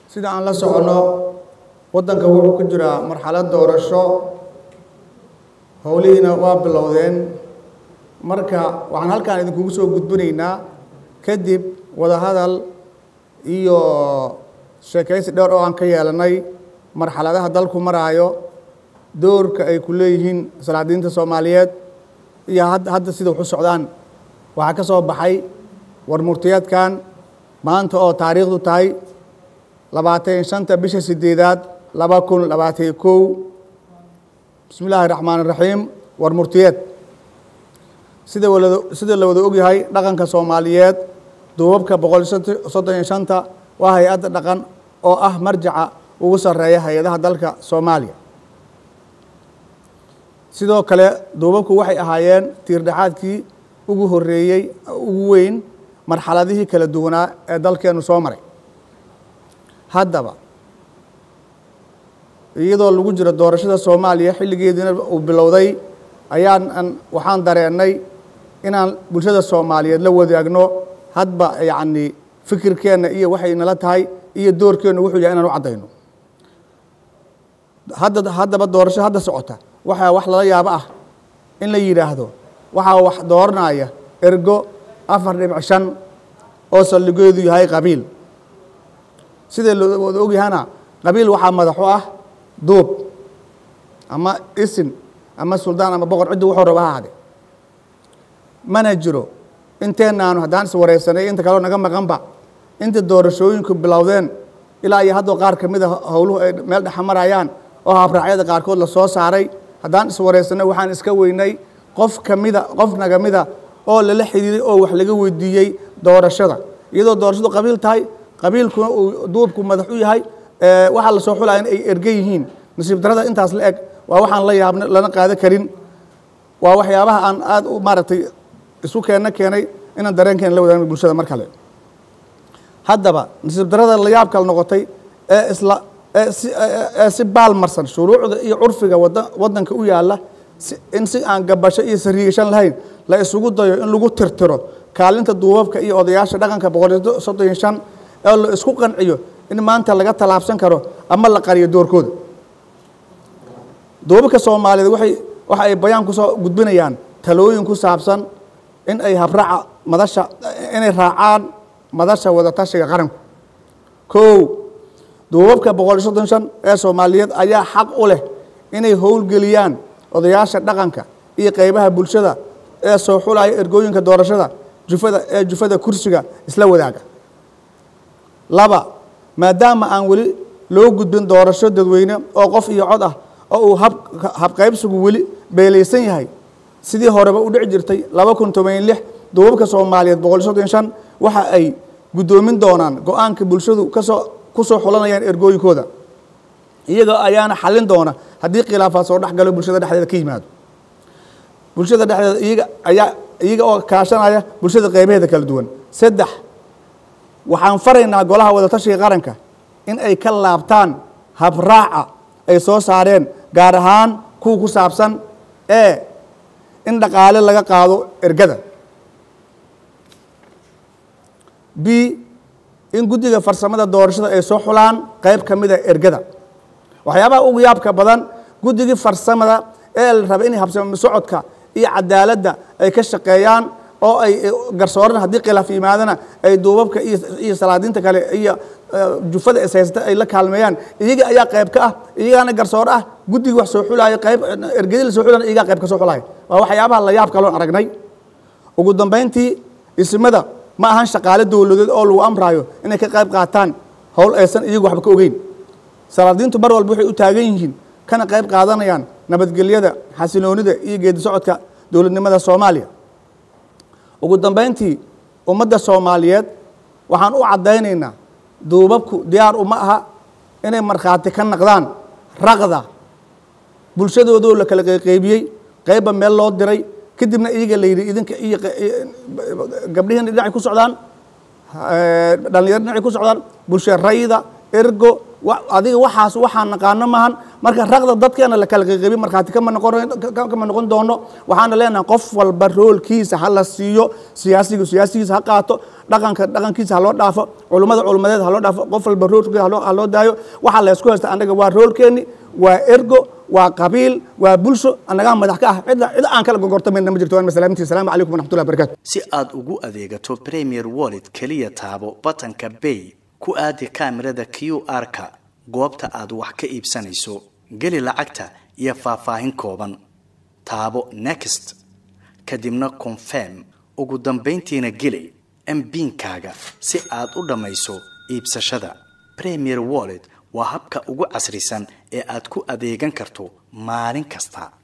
sida aan la socono waddanka wuxuu ku jiraa marxalad doorasho howlihiina waa bilowdeen marka waxaan halkaan idinkugu soo gudbinaynaa kadib wadahadal iyo sheekaysi dhowr oo aan ka yeelanay marxaladaha dalku maraayo doorka ay ku leeyihiin salaadiinta soomaaliyeed iyo hadda sida wax u socdaan waxaa ka soo baxay war murtiyeedkan maanta oo taariikhdu tahay labaatan shanta bisha sideedaad laba kun labaatan kow bismi illaahi raxmaan raxiim war murtiyeed sida wala sida la wada ogyahay dhaqanka soomaaliyeed duubabka boqol soddon iyo shanta waa hay-adda dhaqan oo ah marjaca ugu sarreeya hay-adaha dalka soomaaliya sidoo kale duubabku waxay ahaayeen tiirdhexaadkii ugu horeeyey ugu weyn marxaladihii kala duwanaa ee dalkeenu soo maray haddaba iyadoo lagu jiro doorashada soomaaliya xilligeediina uu bilowday ayaan waxaan dareennay inaan bulshada soomaaliyeed la wadaagno hadba yacni fikirkeenna iyo waxay nala tahay iyo doorkeennu wuxuu yahay inaan u caddayno hadda haddaba doorasho hadda socota waxaa wax lala yaabo ah in la yidhaahdo waxaa wax dooranaya ergo afar dhibic shan oo saldhigeedu yahay qabiil sida lawada ogyahana qabiil waxaa madaxu ah duub ama isin ama suldaan ama boqor ciddi wuxuu raba ha ahade mana jiro inteennaanu haddaan is wareysanay inta kaleo naga maqanba inta doorashooyinku bilowdeen ilaa iyo haddoo qaar ka mid a howluhu ay meel dhexa marayaan oo habraacyada qaarkood la soo saaray haddaan is wareysanay waxaan iska weynay qof kamida qof naga mida oo lala xidhiiray oo wax laga weydiiyey doorashada iyadoo doorashadu qabiil tahay qabiilkuna uu duubku madax u yahay waxaa lasoo xulaya in ay erge yihiin nasiib darada intaas la eg waa waxaan la yaabna lana qaado karin waa waxyaabaha aan aada u maaragtay isu keenna keenay inaan dareenkeena la wadaagno bulshada mar kale haddaba nasiib darada la yaab kala noqotay ee isla ee si baalmarsan shuruucda iyo curfiga wada waddanka u yaalla in si aan gabasho iyo sariigashan lahayn la isugu dayo in lagu tirtiro kaalinta duubabka iyo odayaasha dhaqanka boqol soddon iyo shan ee la isku qanciyo in maanta laga tallaabsan karo ama la qariyo doorkooda duubabka soomaaliyeed waxay waxa ay bayaan kusoo gudbinayaan talooyin ku saabsan in ay habraaca madasha inay raacaan madasha wadatashiga qaranku kow duubabka boqol iyo soddon shan ee soomaaliyeed ayaa xaq u leh inay howlgeliyaan odayaasha dhaqanka iyo qeybaha bulshada ee soo xulaya ergooyinka doorashada jufada ee jufada kursiga isla wadaaga laba maadaama aan weli loo gudbin doorasho dadweyne oo qof iyo cod ah oo uu hab habqaybsigu weli beelaysan yahay sidii horeba u dhici jirtay laba kun toban lix duubabka soomaaliyeed boqol iyo soddon shan waxa ay guddoomin doonaan go-aanka bulshadu kasoo kusoo xulanayaan ergooyinkooda iyaga ayaana xallin doona haddii khilaafaad soo dhex galo bulshada dhexdeeda ka yimaado bulshada dhexdeeda iyaga ayaa iyaga oo kaashanaya bulshada qeybaheeda kala duwan saddex waxaan faraynaa golaha wadatashiga qaranka in ay ka laabtaan habraaca ay soo saareen gaar ahaan kuwa ku saabsan ee in dhaqaale laga qaado ergada b in guddiga farsamada doorashada ay soo xulaan qeyb ka mida ergada waxyaabaha ugu yaabka badan guddigii farsamada ee la raba inay habsamo socodka iyo cadaaladda ay ka shaqeeyaan oo ay garsooran haddii khilaaf yimaadana ay duubabka iyo salaadiinta kale iyo jufada ishaysata ay la kaalmeeyaan iyaga ayaa qayb ka ah iyagaana garsoor ah guddigii wax soo xulaayo qayb ergedi la soo xulana iyagaa qayb ka soo xulaayo waa waxyaabaha la yaab kaloon aragnay ugu dambayntii ismada ma ahan shaqaale dowladeed oo lagu amraayo inay ka qayb qaataan howl aysan iyagu waxba ka ogeyn salaadiintu mar walba waxay u taagan yihiin kana qayb qaadanayaan nabadgelyada xasiloonida iyo geedi socodka dowladnimada soomaaliya ugu dambayntii ummadda soomaaliyeed waxaan u caddaynaynaa duubabku diyaar uma aha inay markhaati ka naqdaan raqda bulshadoodoo la kala qeyqeybiyey qeybba meel loo diray kadibna iyaga la yidhi idinka iyo gabdhihiina dhinacay ku socdaan dhalinyaro dhinacay ku socdaan bulsho rayda ergo wa- adiga waxaas waxaan naqaano maahan marka raqda dadkeena la kala qeyqebi markhaati kama noqon kama noqon doono waxaana leenahay qof walba roolkiisa ha la siiyo siyaasigu siyaasigiisa ha qaato dhaqanka dhaqankiisa ha loo dhaafo culummada culummadeed ha loo dhaafo qof walba roolkiisa ha loo- ha loo daayo waxaa la isku haysta annaga waa roolkeeni waa ergo waa qabiil waa bulsho annagaa madax ka ah cid cid aan kala gogortamayna ma jirto waan masalaamintii asalaamu calaykum waraxmatullahi wabarakatu si aad ugu adeegato premier wallet keliya taabo batanka bay ku aadi kaamirada q r-ka goobta aad wax ka iibsanayso geli lacagta iyo faahfaahin kooban taabo next kadibna confirm ugu dambayntiina geli mbiinkaaga si aad u dhammayso iibsashada premier wallet waa habka ugu casrisan ee aad ku adeegan karto maalin kasta